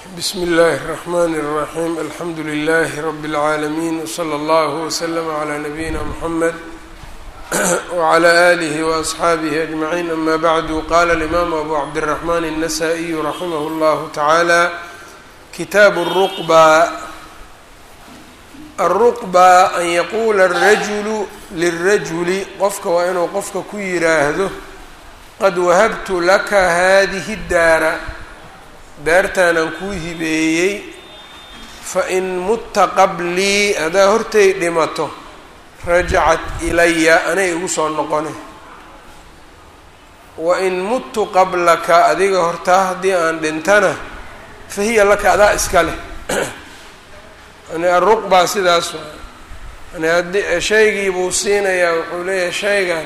bsmi اllahi الرحmn الرaxيm alxamdu لlh rb العaalمين wslى اllah وslm عlى nabiyina mحamed وعlى آlih وأصxaabih أجmaعين ama bعdu qala الإmam abu cabdالرحman النasائي raximah اllah taعalى kitaab الرqbى الرqbى an yaqula الrajulu lلrajuli qofka waa inuu qofka ku yiraahdo qad wahabtu laka hadihi الdaara daartaanaan kuu hibeeyey fa-in mutta qablii haddaa hortay dhimato rajacat ilaya anay igu soo noqone wa in muttu qablaka adiga hortaa haddii aan dhintana fa hiya laka adaa iska leh yani aruqbaa sidaas waa yani haddii shaygii buu siinayaa wuxuu leeyahay shaygan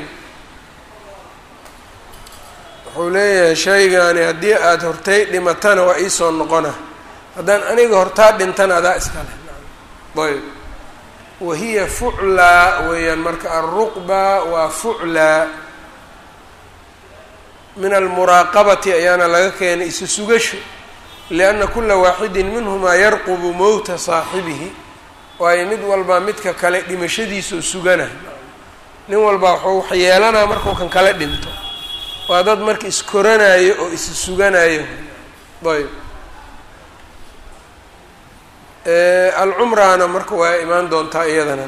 wuxuu leeyahay shaygaani haddii aada hortay dhimatana waa iisoo noqona haddaan aniga hortaa dhintana adaa iska leh ayb wahiya fuclaa weeyaan marka alruqba waa fuclaa min almuraaqabati ayaana laga keenay isu sugasho lianna kula waaxidin minhumaa yarqubu mowta saaxibihi waayo mid walbaa midka kale dhimashadiisoo sugana nin walbaa wuxuu wax yeelanaa markuu kan kale dhinto waa dad marka iskoranayo oo is suganayo ayb alcumraana marka waa imaan doontaa iyadana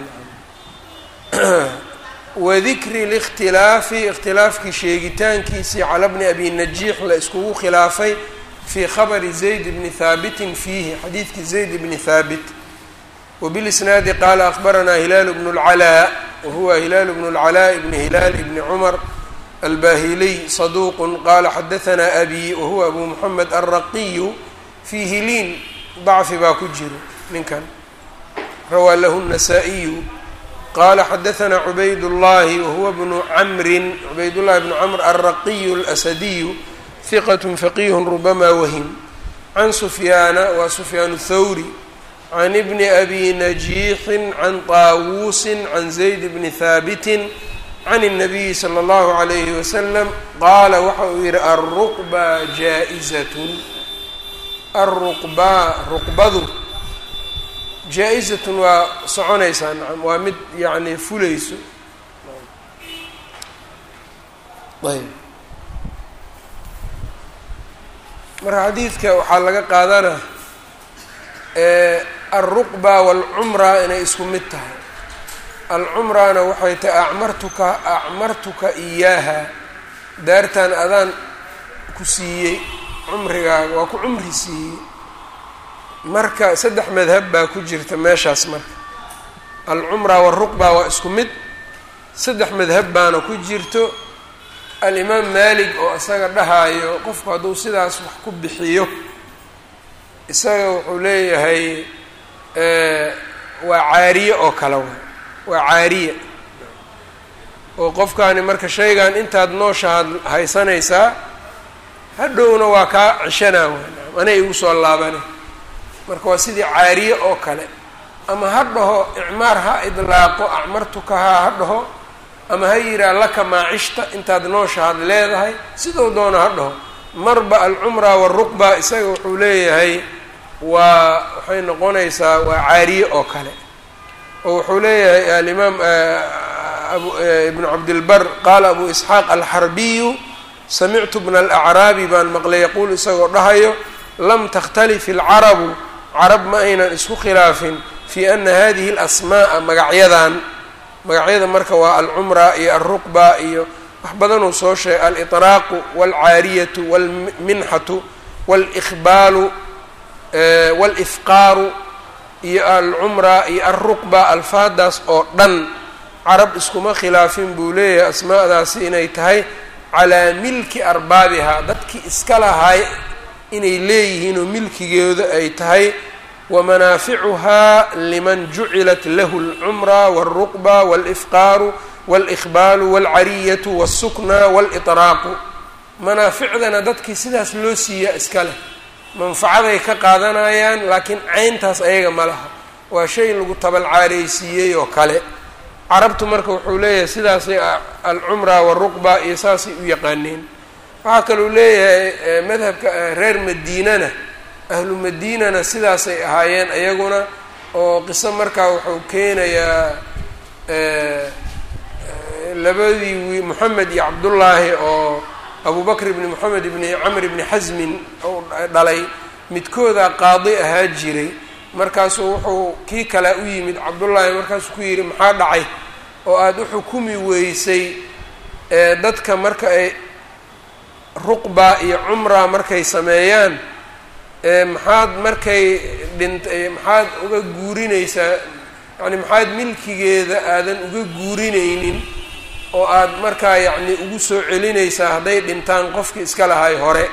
wadikri likhtilaafi ikhtilaafkii sheegitaankiisii cala bni abi najiix la iskugu khilaafay fii khabari zayd bni haabitin fiihi xadiidkii zayd bni haabit wbilisnaadi qaala akbaranaa hilaalu bnu اlcalaa wahuwa hilaalu bnu اlcalaa bni hilaal bni cumar albahiliy saduuq qaala xadahanaa abi wahuwa abu moxamed alraqiyu fiihi liin dacfi baa ku jiro ninkan rawaa lahu الnasaa-iyu qaala xadahanaa cubayd اllahi wahuwa bnu camrin cubaydullahi bnu camr alraqiyu اlasadiyu hiqat faqiih rubama wahim can sufyaana waa sufyaan thawri can bni abi najiixin can taawuusin can zayd bni haabitin can الnabiyi slى اllahu عalayhi wasalam qaala waxa uu yihi alruqba jaa-izatun alruqbaa ruqbadu jaa-izatun waa soconaysaa nacam waa mid yacni fulayso ayb marka xadiidka waxaa laga qaadana alruqba wاlcumra inay isku mid tahay alcumrana waxay tahay acmartuka acmartuka iyaaha daartan adaan ku siiyey cumrigaaga waa ku cumri siiyey marka saddex madhab baa ku jirta meeshaas marka alcumra waaruqba waa isku mid saddex madhab baana ku jirto alimaam maalik oo isaga dhahaayo qofku hadduu sidaas wax ku bixiyo isaga wuxuu leeyahay waa caariye oo kale wa waa caariya oo qofkaani marka shaygan intaad nooshaad haysanaysaa hadhowna waa kaa cishanaa waa anay igu soo laabane marka waa sidii caariye oo kale ama ha dhaho icmaar ha idlaaqo acmartukahaa ha dhaho ama ha yihaa laka maacishta intaad nooshaad leedahay sidou doona ha dhaho marba alcumra waaruqba isaga wuxuu leeyahay waa waxay noqonaysaa waa caariye oo kale oo wuxuu leeyahay alimaam ibnu cabdilbar qaala abu isxaaq alxarbiyu samictu bna alacraabi baan maqlay yaquul isagoo dhahayo lam takhtalif ilcarabu carab ma aynan isku khilaafin fii ana hadihi alasmaaa magacyadan magacyada marka waa alcumra iyo alruqba iyo wax badanuu soo sheegay aliطraaqu walcaariyatu walminxatu wاlإkhbaalu wاlifqaaru iyo alcumra iyo alruqba alfaadaas oo dhan carab iskuma khilaafin buu leeyahay asmaadaasi inay tahay calaa milki arbaabihaa dadkii iska lahay inay leeyihiin oo milkigooda ay tahay wamanaaficuhaa liman jucilat lahu alcumra wاlruqba wاlifqaaru wاlإkhbaalu wاlcariyatu wاlsukna wاliطraaqu manaaficdana dadkii sidaas loo siiyaa iska leh manfacaday ka qaadanayaan laakiin cayntaas ayaga ma laha waa shay lagu tabalcaareysiiyey oo kale carabtu marka wuxuu leeyahay sidaasay alcumra waaruqba iyo saasay u yaqaaneen waxaa kaluu leeyahay madhabka reer madiinana ahlu madiinana sidaasay ahaayeen iyaguna oo qiso markaa wuxuu keenayaa labadii wi moxamed iyo cabdullaahi oo abubakr ibni moxamed ibni camr ibni xasmin u dhalay midkooda qaadi ahaa jiray markaasuu wuxuu kii kale u yimid cabdullaahi markaasuu ku yidhi maxaa dhacay oo aada u xukumi weysay dadka marka ay ruqba iyo cumra markay sameeyaan maxaad markay dhint maxaad uga guurinaysaa yacni maxaad milkigeeda aadan uga guurinaynin oo aad markaa yacni ugu soo celinaysaa hadday dhintaan qofkii iska lahay hore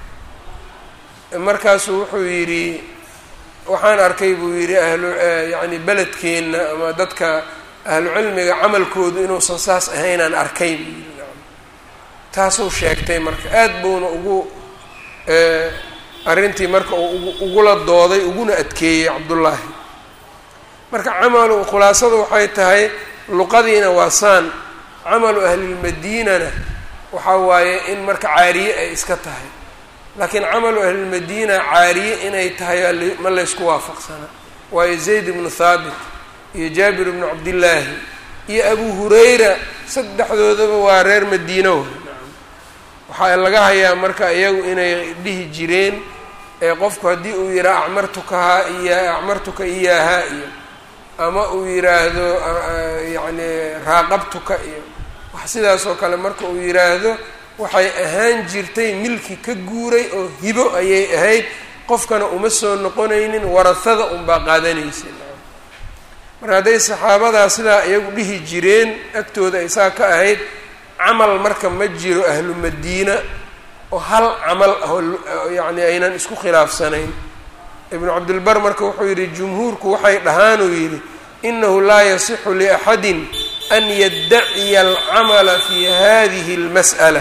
markaasuu wuxuu yidhi waxaan arkay buu yidhi ahlu yacni beledkeenna ama dadka ahlu cilmiga camalkoodu inuusan saas ahaynaan arkay buu yidhi taasuu sheegtay marka aada buuna ugu arrintii marka uu ugula dooday uguna adkeeyey cabdullaahi marka camalu khulaasadu waxay tahay luqadiina waa saan camalu ahlilmadiinana waxaa waaye in marka caariye ay iska tahay laakiin camalu ahlilmadiina caariye inay tahay ma laysku waafaqsana waayo zayd ibnu thaabit iyo jaabir ibnu cabdillaahi iyo abu hurayra saddexdoodaba waa reer madiino waxaa laga hayaa marka iyagu inay dhihi jireen ee qofku haddii uu yidhaha acmartukahaa iya acmartuka iyaahaa iyo ama uu yidhaahdo yacni raaqabtuka iyo wax sidaas oo kale marka uu yidhaahdo waxay ahaan jirtay milki ka guuray oo hibo ayay ahayd qofkana uma soo noqonaynin warahada unbaa qaadanaysa marka hadday saxaabadaa sidaa iyagu dhihi jireen agtooda ay saa ka ahayd camal marka ma jiro ahlu madiina oo hal camal ah oo yacni aynan isku khilaafsanayn ibnu cabdilbar marka wuxuu yidhi jumhuurku waxay dhahaanuu yidhi inahu laa yasixu liaxadin an yaddaciya alcamala fi hadihi اlmas'ala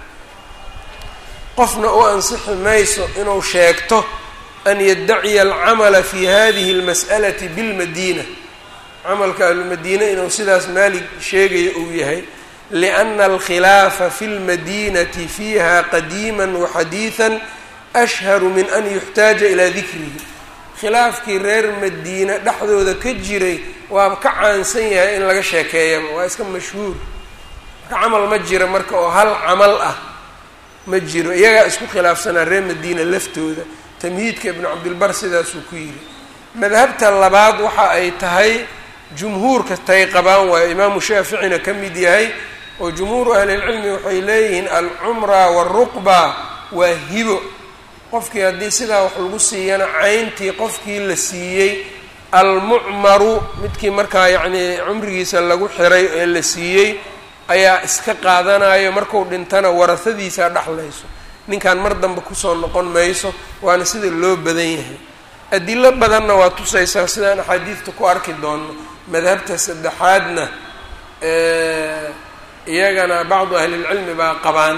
qofna u ansixi mayso inuu sheegto an yaddaciya alcamala fi hadihi اlmas'alati bilmadiina camalka ahlumadiina inuu sidaas maalig sheegayo uu yahay liأna alkhilaafa fi اlmadinati fiiha qadiima waxadiiثa ashharu min an yuxtaaja ilaa dikrihi khilaafkii reer madiina dhexdooda ka jiray waaba ka caansan yahay in laga sheekeeyaba waa iska mashhuur marka camal ma jiro marka oo hal camal ah ma jiro iyagaa isku khilaafsanaa reer madiina laftooda tamhiidka ibnu cabdilbar sidaasuu ku yidhi madhabta labaad waxa ay tahay jumhuurka tay qabaan waayo imaamu shaaficina ka mid yahay oo jumhuuru ahlilcilmi waxay leeyihiin alcumra waaruqba waa hibo qofkii haddii sidaa wax lagu siiyana cayntii qofkii la siiyey almucmaru midkii markaa yacnii cumrigiisa lagu xiray ee la siiyey ayaa iska qaadanayo marku dhintana warahadiisaa dhexlayso ninkan mar dambe kusoo noqon mayso waana sida loo badan yahay adilo badanna waa tusaysaa sidaan axaadiidta ku arki doono madhabta saddexaadna iyagana bacdu ahlilcilmi baa qabaan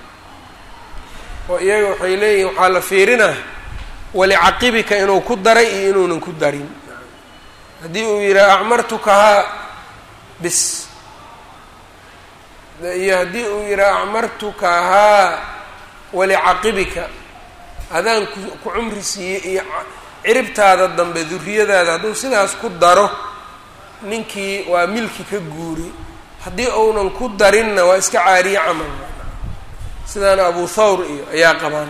oo iyaga waxay leeyihin waxaa la fiirinaa walicaqibika inuu ku daray iyo inuunan ku darin haddii uu yidhaha acmartukahaa bis iyo haddii uu yidhaha acmartukahaa walicaqibika hadaan ku ku cumri siiyey iyo ciribtaada dambe duriyadaada hadduu sidaas ku daro ninkii waa milki ka guuri haddii uunan ku darinna waa iska caariye camal sidaana abu thawr iyo ayaa qabaan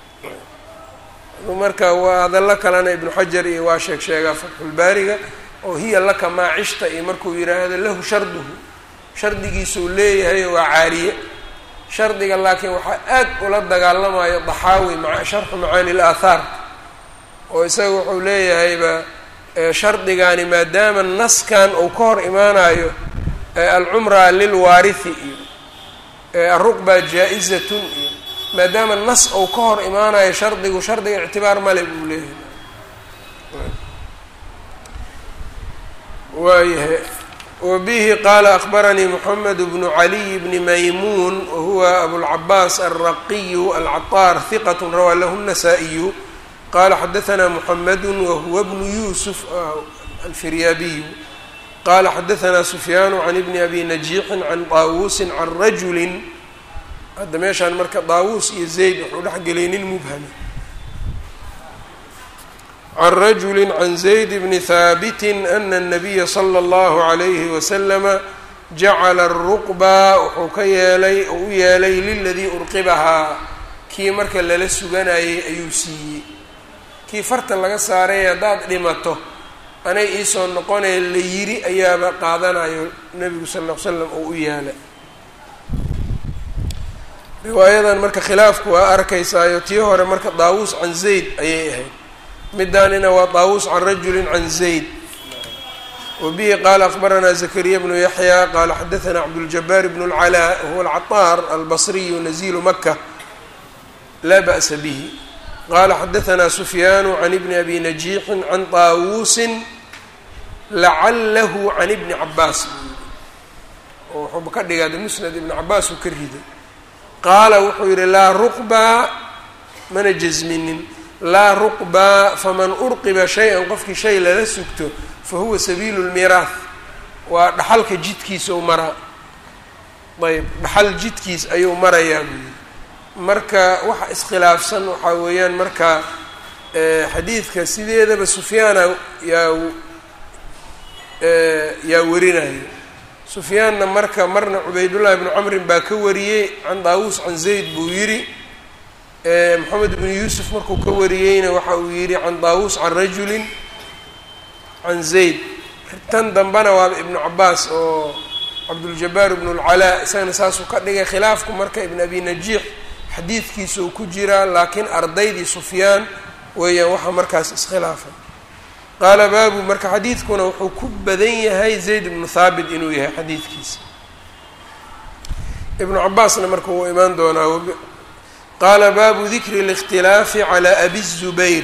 marka waa hadallo kalena ibnu xajar iyo waa sheeg sheegaa fatxulbaariga oo hiya laka maa cishta iyo markuu yidhaahdo lahu sharduhu shardigiisuu leeyahay waa caariye shardiga laakiin waxaa aad ula dagaalamayo daxaawi maa sharxu macaani laathaar oo isaga wuxuu leeyahayba shardigani maadaama naskan uu ka hor imaanayo alcumra lilwaarithi iyo aruqba jaa-izatun iyo maadaama nas ou ka hor imaanayo shardigu shardiga ictibaar male buu leeyahay waayahay wabihi qaala akbaranii moxamed bnu caliy bni maymuun wahuwa abulcabaas alraqiyu alcaطaar hiqat rawaa lahu الnasaa-iyu qala xadaثna moxamedu wahuwa bnu yusuf alfiryaabiyu qala xadaثna sufyaanu can ibni abi najiixin can daawuusin can rajuli hadda meeshaan marka daawuus iyo zayd wuxuu dhex gelay nin mubhami can rajuli can zayd bni haabiti ana الnabiya slى اllahu عalayhi waslama jacala الruqba wuxuu ka yeelay oo u yeelay liladii urqibahaa kii marka lala suganayay ayuu siiyey kii farta laga saaray haddaad dhimato anay iisoo noqonaya la yiri ayaaba qaadanayo nebigu sal ll l slam oo u yaala riwaayadan marka khilaafku waa arkaysaayo tii hore marka daawuus can zayd ayay ahayd midaanina waa daawuus can rajulin can zayd wa bihi qaala akbaranaa zakariya bnu yaxya qaala xadaanaa cabduljabaar bnu اlcalaa huwa alcaطaar albasriyu nazilu maka laa ba'sa bihi qala xadaanaa sufyaanu can ibni abi najiixin can taawuusin lacalahu can ibni cabaas oo wuxuuba ka dhigaada musnad ibni cabaas uu ka riday qaala wuxuu yihi laa ruqbaa mana jasminin laa ruqbaa faman urqiba shay-an qofkii shay lala sugto fa huwa sabiilu lmiiraath waa dhaxalka jidkiisa u maraa ayb dhaxal jidkiis ayuu marayaa buu yidhi marka waxa iskhilaafsan waxaa weeyaan marka xadiidka sideedaba sufyaana yaa yaa warinaya sufyaanna marka marna cubaydullahi bnu camrin baa ka wariyey can daawuus can zayd buu yidhi moxamed bnu yuusuf markuu ka wariyeyna waxa uu yidhi can daawuus can rajulin can zayd tan dambena waaba ibnu cabaas oo cabduljabaar ibnu lcalaa isagana saasuu ka dhigay khilaafku marka ibn abi najiix xadiidkiisa uu ku jiraa laakiin ardaydii sufyaan weeyaan waxaa markaas iskhilaafay qaala baabu marka xadiidkuna wuxuu ku badan yahay zayd ibnu thaabit inuu yahay xadiidkiisa ibnu cabaasna marka wuu imaan doonaa qaala baabu dikri اlاkhtilaafi calى abi الzubayr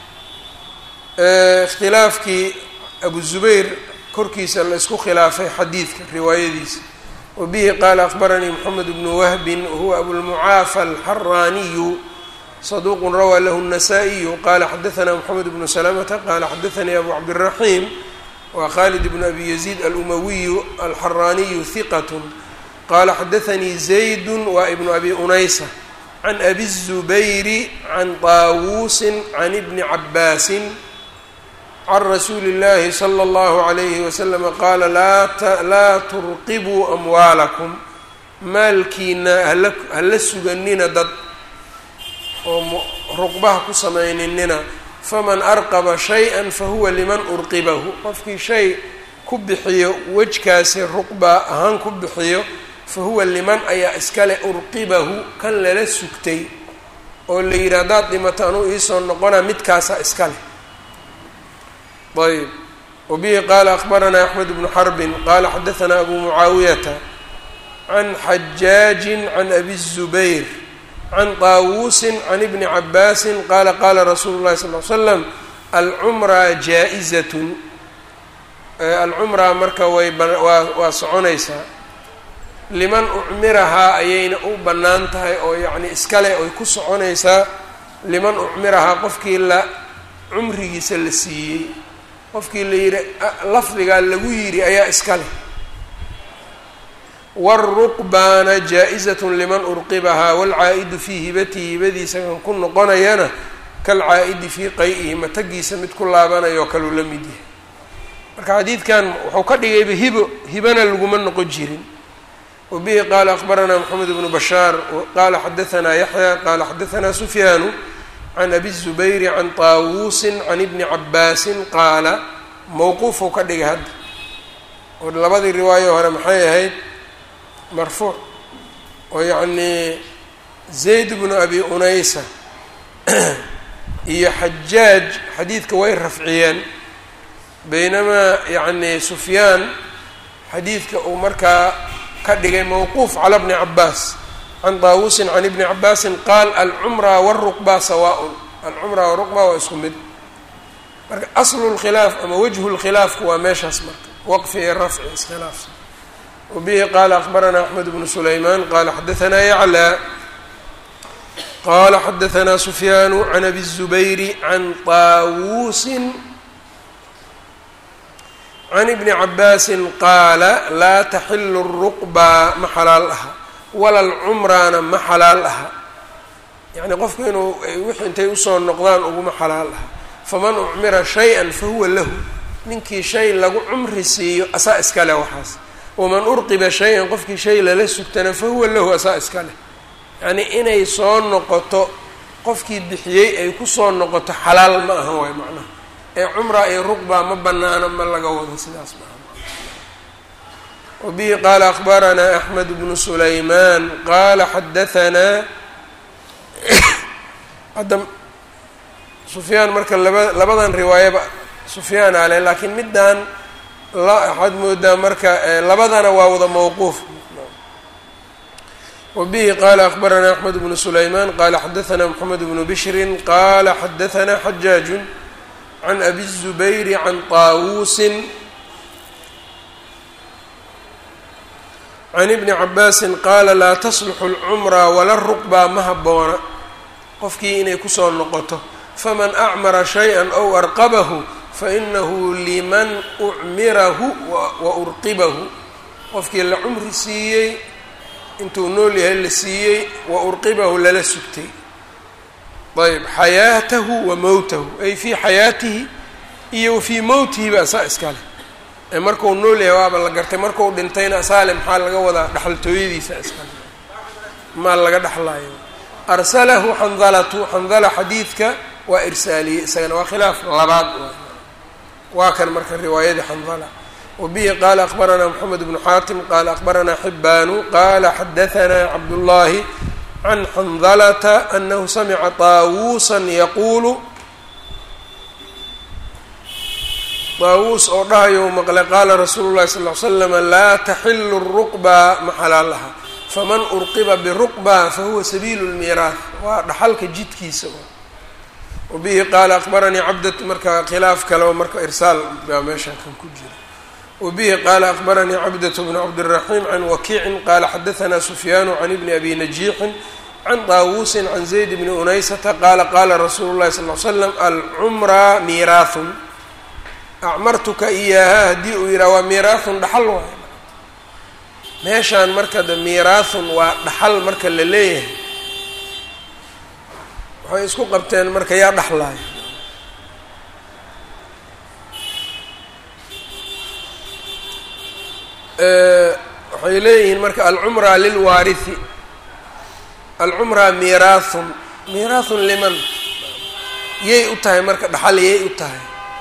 ikhtilaafkii abu zubayr korkiisa la isku khilaafay xadiidka riwaayadiisa wa bihi qaala akbaranii moxamed bnu wahbin wahuwa abulmucaafa alxaraaniyu saduuq rawaa lahu الnasaa-iyu qala xadaanaa moxamed bnu salamata qala xadaanii abu cabdالraxiim wa khalid bnu abi yaziid alumawiyu alxaraaniyu hiqat qala xadaanii zaydu wa ibnu abi unaysa can abi الzubayri can taawuusin can ibni cabaasin can rasuuli اllahi slى اllahu عalayhi waslama qaala laa turqibuu amwaalakum maalkiina hala suganina dad oo ruqbaha ku samayninina faman arqaba shay-an fahuwa liman urqibahu qofkii shay ku bixiyo wejkaasi ruqba ahaan ku bixiyo fahuwa liman ayaa iskale urqibahu kan lala sugtay oo la yidhi haddaad dhimato anuu iisoo noqonaa midkaasaa iskale ayb wabihi qaala akbaranaa axmed bnu xarbin qaala xadaanaa abu mucaawiyata can xajaajin can abi الzubayr can taawuusin can ibni cabaasin qaala qaala rasuulu llahi sal l slam alcumraa jaa-izatun alcumraa marka way waa waa soconaysaa liman ucmirahaa ayayna u bannaan tahay oo yacni iskale oy ku soconaysaa liman ucmirahaa qofkii la cumrigiisa la siiyey qofkii la yidhi lafdigaa lagu yidhi ayaa iska leh wاlruqbaana jaa-izat liman urqibahaa wاlcaa'idu fii hibatihi hibadiisa kan ku noqonayana kalcaa'idi fii qay-ihi matagiisa mid ku laabanayo kaluu la mid yahay marka xadiidkan wuxuu ka dhigayba hibo hibana laguma noqon jirin wa bihi qaala akbaranaa moxamed bnu bashaar qaala xadaanaa yaxya qaala xadaanaa sufyaanu can abi الzubayri can taawuusin can ibni cabaasin qaala mowquufuu ka dhigay hadda oo labadii riwaayo hore maxay ahayd marfuuc oo yacnii zayd bnu abi unaysa iyo xajaaj xadiidka way rafciyeen baynamaa yacni sufyaan xadiidka uu markaa ka dhigay mowquuf cala bni cabaas can taawusin can ibni cabaasin qaal alcumra wاlruqba sawaaء alcumra waruqba waa isku mid marka aslu lkhilaaf ama wajhu lkhilaafku waa meeshaas marka waqfi iyo rafci iskhilaafsan wabihi qaala akbaranaa axmed bnu sulaymaan qaala xadaanaa yaclى qaala xadaanaa sufyaanu can abi الzubayri can taawuusin can ibni cabaasin qaala laa taxilu الruqba ma xalaal aha wala alcumraana ma xalaal aha yacni qofku inuu wixii intay usoo noqdaan uguma xalaal aha faman ucmira shay-an fahuwa lahu ninkii shay lagu cumri siiyo asaa iska leh waxaas waman urqiba shay-an qofkii shay lala sugtana fahuwa lahu asaa iska leh yacnii inay soo noqoto qofkii bixiyey ay kusoo noqoto xalaal ma aha waay macnaha ee cumra iyo ruqba ma banaano ma laga wado sidaas maaha wabihi qaala akbaranaa axmed bnu sulaymaan qaala xadahanaa hadda sufyaan marka laba labadan riwaayaba sufyaan ale laakiin middan waxaad moodaa marka labadana waa wada mawquuf wbihi qala akbarana axmed bnu sulayman qala xadaثna mxamed bnu bishri qala xadaثna xajaaju can abi الzubayri can طaawusin can ibni cabaasi qaala laa taslixu اlcumra wala ruqba ma haboona qofkii inay kusoo noqoto faman acmara shayئa ow arqabahu fainahu liman ucmirahu wa urqibahu qofkii la cumri siiyey intuu nool yahay la siiyey wa urqibahu lala sugtay ayb xayaatahu wa mowtahu ay fii xayaatihi iyo wa fii mowtihi ba asaa iskale ee marku nool yahay waaba la gartay marku dhintayna asaale maxaa laga wadaa dhexaltooyadiisa iskale maa laga dhexlaayo arsalahu xandalatu xandala xadiidka waa irsaaliyey isagana waa khilaaf labaad waa kan marka riwaayadii xandala wbihi qala akbarana mxamed bnu xaatim qala akbarana xibaanu qala xadaثna cabdullahi can xandalata anahu samica طaawusa yaquulu طaawuus oo dhahayo maqle qaala rasuulu lahi sal ly slama laa taxilu الruqba ma xalaal laha faman urqiba biruqba fahuwa sabiilu اlmiiraah waa dhaxalka jidkiisa wabihi qaala akbaranii cabdat marka khilaaf kale oo marka irsaal baa meeshan kan ku jira wbihi qala akbaranii cabdة bn cabdالraxim can wakiicin qala xadaثna sufyaanu can ibni abi najiixin can طaawusin can zayd bni unaysata qaala qala rasuulu lahi sal l slam alcumra miiraahun acmartuka iyaaha haddii uu yidhaha waa miiraahun dhaxal waay meeshaan marka de miiraahun waa dhaxal marka la leeyahay waxay isku qabteen marka yaa dhaxlaay waxay leeyihiin marka alcumra lilwaarithi alcumra miiraahun miiraahun liman yay u tahay marka dhaxal yay u tahay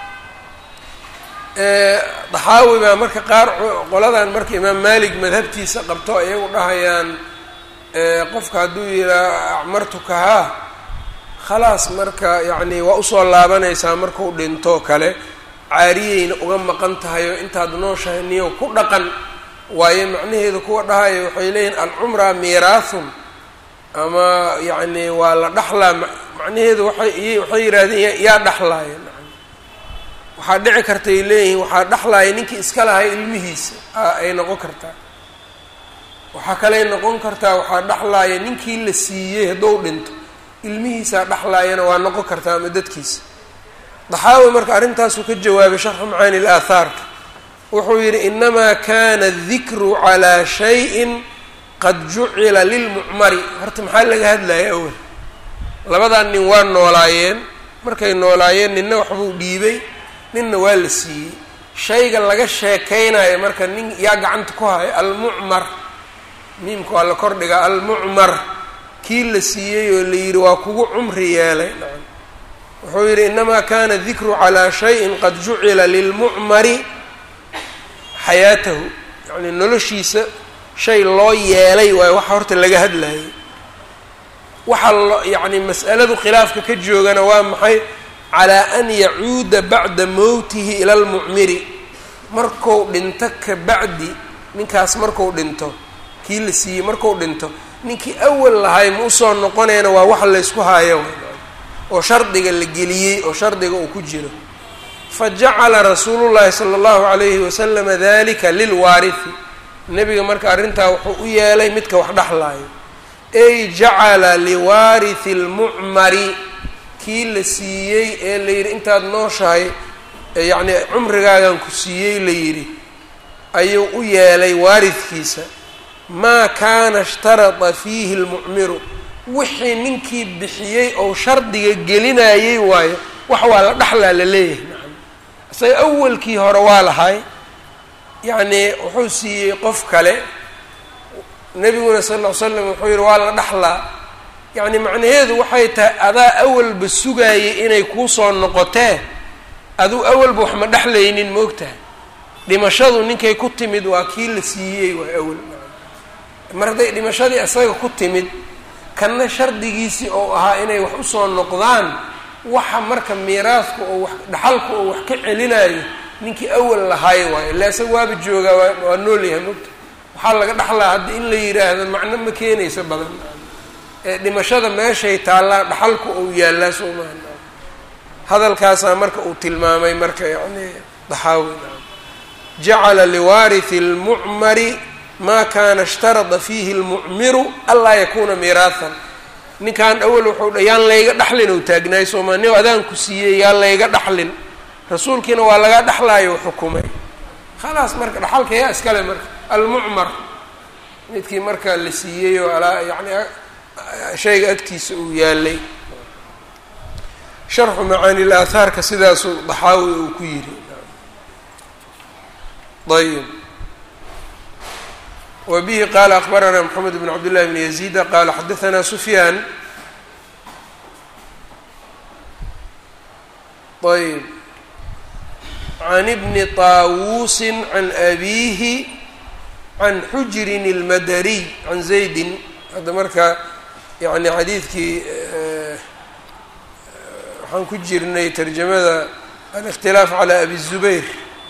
daxaawi baa marka qaar qoladan marka imaam malik madhabtiisa qabto iyagu dhahayaan qofka hadduu yidhaha acmartuka haa khalaas marka yacni waa usoo laabanaysaa markuu dhinto kale caariyeyna uga maqan tahay oo intaad nooshahay niyo ku dhaqan waayo macnaheedu kuwa dhahaya waxay leeyihin alcumra miiraahun ama yacni waa la dhaxlaa macnaheedu waay waxay yidhahdeen yaa dhaxlaaya waxaa dhici kartay leeyihiin waxaa dhaxlaaya ninkii iska lahay ilmihiisa ay noqon kartaa waxaa kaley noqon kartaa waxaa dhaxlaaya ninkii la siiyey hadduu dhinto ilmihiisaa dhaxlaayana waa noqon kartaa ama dadkiisa daxaawi marka arrintaasuu ka jawaabay sharxu macaani ilaathaarka wuxuu yidhi inamaa kana adikru calaa shayin qad jucila lilmucmari horta maxaa laga hadlaya awel labadan nin waa noolaayeen markay noolaayeen ninna waxbuu dhiibay ninna waa la siiyey shayga laga sheekaynayo marka nin yaa gacanta ku haya almucmar miimka waa la kordhigaa almucmar kii la siiyey oo la yidhi waa kugu cumri yeelay wuxuu yidhi inamaa kana dikru calaa shayin qad jucila lilmucmari xayaatahu yacni noloshiisa shay loo yeelay waayo waxa horta laga hadlayay waxaa lo yacni mas'aladu khilaafka ka joogana waa maxay calaa an yacuuda bacda mowtihi ila lmucmiri marku dhinto ka bacdi ninkaas marku dhinto kii la siiyey marku dhinto ninkii awal lahay ma usoo noqonayna waa wax laysku haayo oo shardiga la geliyey oo shardiga uu ku jiro fajacala rasuulu llahi sala allahu calayhi wasalama dalika lilwaarithi nebiga marka arrintaa wuxuu u yeelay midka wax dhexlaayo ey jacala liwaarithi lmucmari kii la siiyey ee la yidhi intaad nooshahay yacni cumrigaagan ku siiyey la yidhi ayuu u yeelay waaridkiisa maa kaana ishtarada fiihi lmucmiru wixii ninkii bixiyey ou shardiga gelinayey waayo wax waa la dhaxlaa la leeyahay nacam isaga awalkii hore waa lahay yacnii wuxuu siiyey qof kale nebiguna sal ll ly slam wuxuu yihi waa la dhaxlaa yacni macnaheedu waxay tahay adaa awalba sugaayay inay kuu soo noqotee aduu awalba wax ma dhexlaynin ma ogtahay dhimashadu ninkay ku timid waa kii la siiyey waa awal mar hadday dhimashadii isaga ku timid kanna shardigiisii oo ahaa inay wax usoo noqdaan waxa marka miiraasku oo wax dhaxalku oo wax ka celinayo ninkii awal lahaayo waayo illa isaga waaba joogaa waa waa nool yahay mogta waxaa laga dhaxlaa haddi in la yidhaahdo macno ma keenayso badan ee dhimashada meeshay taallaa dhaxalku ou yaallaa soo maha hadalkaasaa marka uu tilmaamay marka yani daxaawi jacala liwaarithi اlmucmari ma kana ishtarada fiihi اlmucmiru anlaa yakuuna miiraahan ninkan awal wuxuu dha yaan layga dhaxlin ou taagnaay sooma nin adaanku siiyey yaan layga dhaxlin rasuulkiina waa laga dhaxlaayo xukumay khalaas marka dhaxalka yaa iskale marka almucmar midkii marka la siiyey oo alaa yani shayga agtiisa uu yaalay sharxu macaani laathaarka sidaasuu daxaawi uu ku yidhi ayb wa bihi qaala akbaranaa moxamed bn cabd llahi bn yaziida qaala xadaanaa sufyaan ayb can bni طaawuusi can abiihi can xujrin اlmadariy can zaydin hadda marka yani xadiidkii waxaan ku jirnay tarjamada alikhtilaaf calى abi الzubayr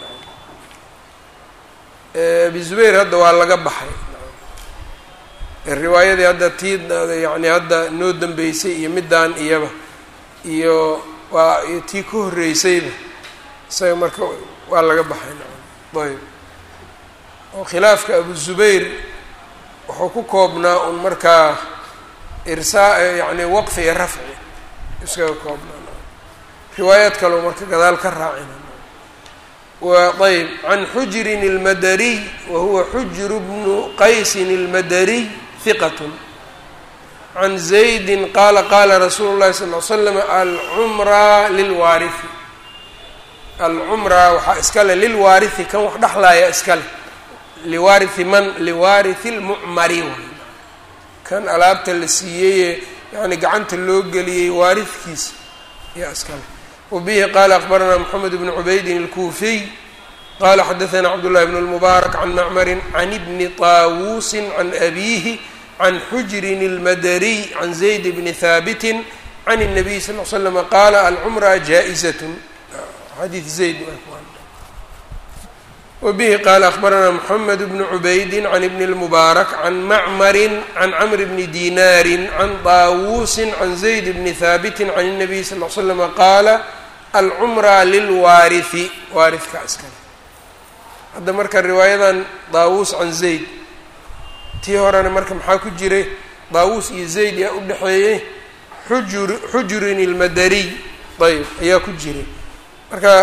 abi zubayr hadda waa laga baxay riwaayadii hadda tii yani hadda noo dambeysay iyo middaan iyaba iyo waa iyo tii ka horreysayba isaga marka waa laga baxay ayb oo khilaafka abu zubayr wuxuu ku koobnaa un markaa irsaa yani waqfi iyo rafci iskaga koobnaa riwaayaad kaleo marka gadaal ka raacina ayb can xujrin اlmadariy wa huwa xujru bnu qaysin اlmadariy hiqat can zaydi qaala qaala rasuulu llahi sal l slam alcumra lilwaarihi alcumra waxaa iskale lilwaarihi kan wax dhexlaaya iskale liwaarihi man liwaarihi اlmucmari kan alaabta la siiyeye yani gacanta loo geliyey waarihkiisa yaa iskale wbihi qala akbaranaa mxamed bn cubaydin اlkuufiy qala xadaana cabdullahi bn اlmubaarak can macmarin can bni طaawuusi can abiihi can xujrin اlmadariy can zayd bni haabiti can الnabiy sal l slm qaala alcumra jaaئizat xadiid zayd wbihi qala akbaranaa mxamed bn cubaydi can bni اlmubaarak can macmari can camr bni dinaari can طaawuusi can zayd bni haabiti can الnabiy sal l slm qaala alcumra lilwaarihi waarihka iskale hadda marka riwaayadan daawuus can zayd tii horena marka maxaa ku jiray daawuus iyo zayd yaa u dhexeeyey xujur xujrin ilmadariy ayb ayaa ku jiray marka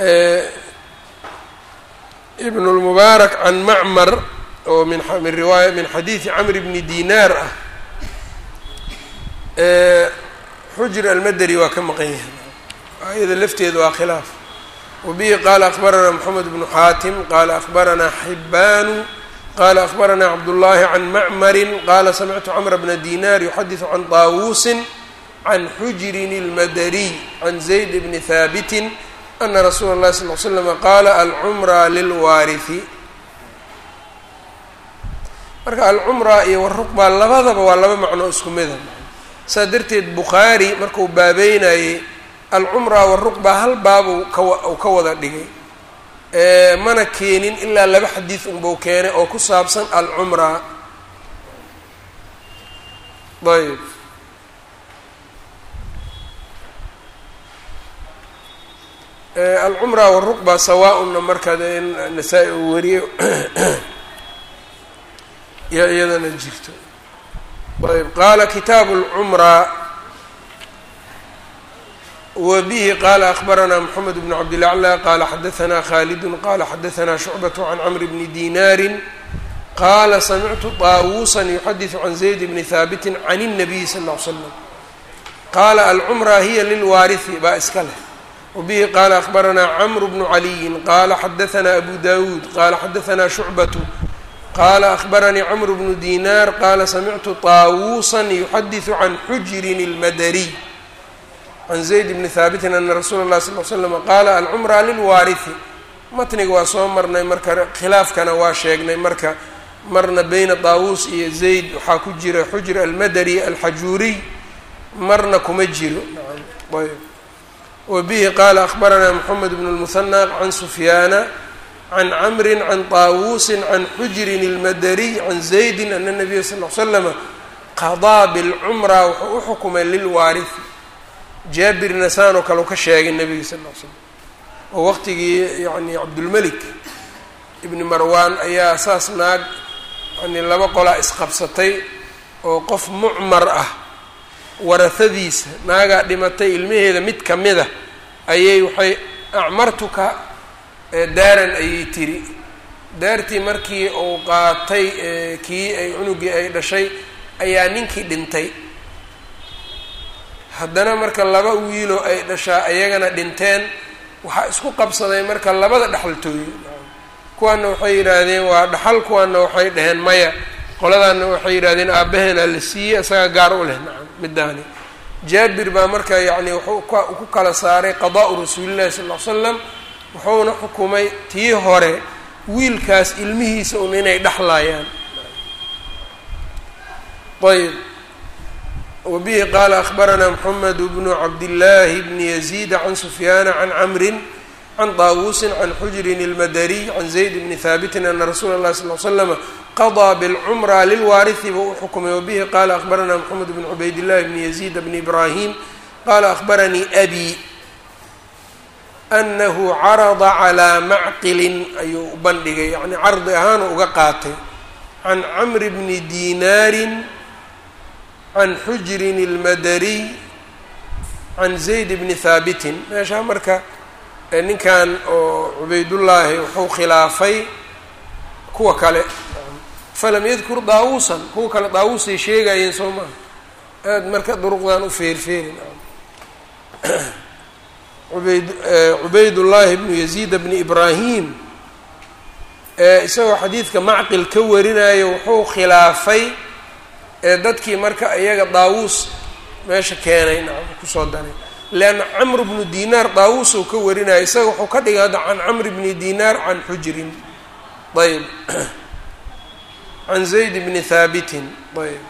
ibn lmubaarak can macmar oo min min riwaaya min xadiidi camr bni dinaar ah xujr almadari waa ka maqan yahay ayada lafteeda waa khilaaf wabihi qaala akbaranaa moxamed bnu xaatim qaala akbaranaa xibaanu qaala akbaranaa cabdullaahi can macmarin qaala samictu camra bna dinaar yuxadisu can طaawuusin can xujrin اlmadariy can zayd bni haabitin ana rasuula اllahi sal l slama qaala alcumra lilwaarihi marka alcumra iyo waruqba labadaba waa laba macno isku mida saa darteed bukhaari marku baabeynayey alcumra waruqba hal baabu kawa uu ka wada dhigay mana keenin ilaa laba xadiid unbau keenay oo ku saabsan alcumra ayb alcumra waruqba sawaa-una marka nasaa-i uu wariyo yaa iyadana jirto ayb qaala kitaabu lcumra wbihi qala akbaranaa mxamed bn cabdilaclى qala xadaanaa khalidu qala xadaanaa shucbaة can camr bni dinaari qala samictu طaawusa yuxadiثu can zayd bni haabiti can الnabiy sal ا l slam qaala alcumra hiya lilwaarihi baa iska leh wbihi qaala akbaranaa cmr bnu caliyin qaala xadaanaa abu dawuud qaala xadaanaa shucbatu qaala akbaranii cmr bnu dinar qaala samictu طaawuusa yuxadiثu can xujrin اlmadariy can zayd bni haabitin ana rasuula اlahi sal l slm qaala alcumra lilwaariثi matniga waa soo marnay marka khilaafkana waa sheegnay marka marna beyna daawuus iyo zayd waxaa ku jira xujr almadari alxajuuriy marna kuma jiro ayb wbihi qaala akbaranaa mxamed bn اlmuhanى can sufyaana can camri can طaawuusi can xujrin اlmadariy can zaydi ana nabiya sal l slama qadaa bاlcumra wuxuu u xukumay lilwaariثi jaabirna saanoo kale u ka sheegay nabiga sal l slam oo waqtigii yani cabdulmelik ibni marwan ayaa saas naag yani laba qolaa isqabsatay oo qof mucmar ah warahadiisa naagaa dhimatay ilmaheeda mid ka mida ayay waxay acmartuka daaran ayay tiri daartii markii uu qaatay kii ay cunugii ay dhashay ayaa ninkii dhintay haddana marka laba wiiloo ay dhashaa ayagana dhinteen waxaa isku qabsaday marka labada dhexaltooyo kuwaana waxay yidhaahdeen waa dhaxal kuwaana waxay dhaheen maya qoladaana waxay yidhahdeen aabbaheena la siiyey isaga gaar u leh nacam midaani jaabir baa marka yacni wuxuu ku kala saaray qadaa'u rasuulillahi sal ll ly slam wuxuuna xukumay tii hore wiilkaas ilmihiisa un inay dhexlaayaan ayb wabihi qaala akbaranaa moxamed bnu cabdillaahi bni yaziida can sufyaana can camrin can daawuusin can xujrin اlmadariy can zayd bni haabitin ana rasuula اllahi sal l slama qadaa bاlcumra lilwaariثi buu u xukumay wabihi qaala akbaranaa moxamed bn cubaydillahi bni yaziid bni ibraahim qaala akbaranii abi anahu carada calىa macqilin ayuu u bandhigay yani cardi ahaan uga qaatay can camri bni dinaarin can xujrin اlmadariy can zayd bni haabitin meeshaa marka ninkan oo cubaydullaahi wuxuu khilaafay kuwa kale falam yadkur daawuusan kuwa kale daawuusay sheegayeen soo maha aad marka duruqdan u feerfeerin ubayd cubaydullaahi bnu yaziid bni ibraahim isagoo xadiidka macqil ka warinayo wuxuu khilaafay dadkii marka iyaga daawuus meesha keenay kusoo daray leanna camr bnu dinaar daawuus uu ka warinaya isaga wuxuu ka dhigay hadda can camr bni dinaar can xujrin ayb can zayd bni haabitin ayb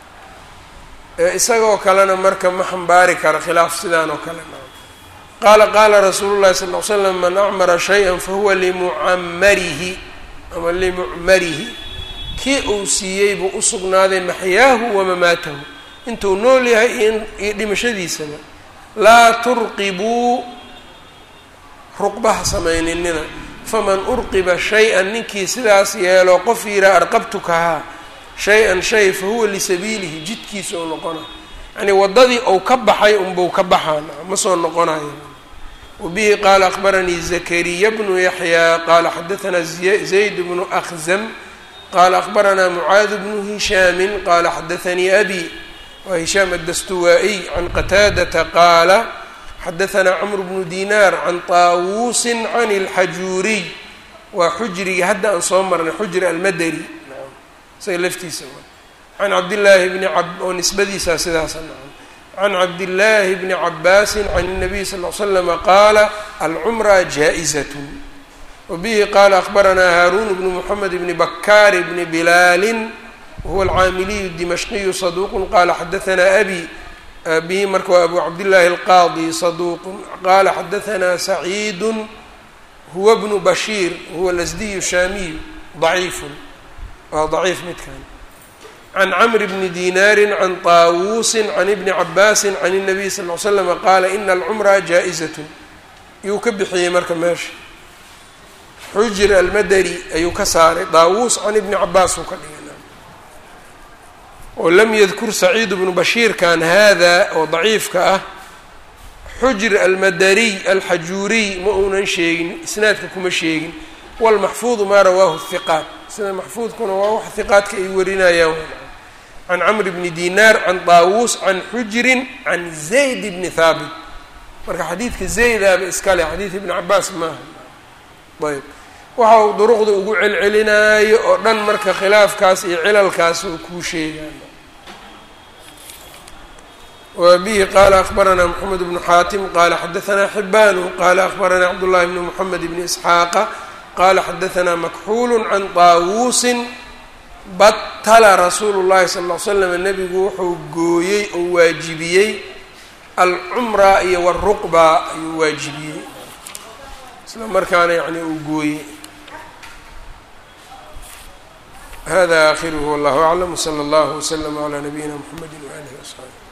isagoo kalena marka ma xambaari kara khilaaf sidaan oo kale qaala qaala rasuulu llahi sal ly slam man acmara shay-an fahuwa limucamarihi ama limucmarihi kii uu siiyey buu u sugnaaday maxyaahu wamamaatahu intuu nool yahay iyo dhimashadiisaba laa turqibuu ruqbaha samayninina faman urqiba shay-an ninkii sidaas yeelo qof yiraa arqabtukahaa shay-an shay fa huwa lisabiilihi jidkiisa ou noqona yacnii waddadii ou ka baxay unbuu ka baxaan ma soo noqonayo wabihi qaala akbaranii zakariya bnu yaxyaa qaala xadaanaa zayd bnu akhzam qaala akbaranaa mucaad bnu hishaamin qaala xadaanii abi wa hishaam addastuwaa-iy can qataadata qaala xadaanaa camr bnu dinaar can taawuusin can اlxajuuriy waa xujrigii hadda aan soo marnay xujri almadari isaga laftiisa can cabdillaahi bni oo nisbadiisaa sidaasa can cabdillaahi bni cabaasin can الnabiy sal l slama qaala alcumra jaa-izat wabihi qaala akbaranaa haaruun bnu moxamed bni bakaar bni bilaalin wahuwa alcaamiliyu dimashqiyu saduuqu qaala xadaanaa abi abihi marka waa abu cabdillaahi alqaadi saduuqu qaala xadaanaa saciidu huwa bnu bashiir huwa lasdiyu shaamiyu daciifun waa daciif midkan can camr bni dinaari can taawuusin can ibni cabaasin can الnabiy sal ly slama qaala ina alcumra jaa-izatun yuu ka bixiyey marka meesha xujr almadari ayuu ka saaray daawuus can ibni cabaas uu ka dhigay oo lam yadkur saciid bnu bashiirkan hada oo daciifka ah xujr almadariy alxajuuriy ma uunan sheegin isnaadka kuma sheegin walmaxfuudu maa rawaahu hiqaat sida maxfuudkuna waa wax hiqaadka ay warinayaan can camr bni dinaar can daawuus can xujrin can zayd bni haabit marka xadiidka zaydaaba iskale xadiid ibni cabaas maaha ayb waxa uu duruqda ugu celcelinaayo oo dhan marka khilaafkaas iyo cilalkaas uu kuu sheegayo wa bihi qaala akbaranaa moxamed bnu xaatim qaala xadaanaa xibaanu qaala akbaranaa cabdullahi bni moxamed bni isxaaqa qaala xadaanaa makxuulu can taawuusin batala rasuulu llahi sala ll ly slam nebigu wuxuu gooyey oo waajibiyey alcumra iyo waruqba ayuu waajibiyey isla markaana yani uu gooyey hada akhiruhu wallahu aclam wsala allahu wslama calaa nabiyina mxamedi waalihi wasaxbi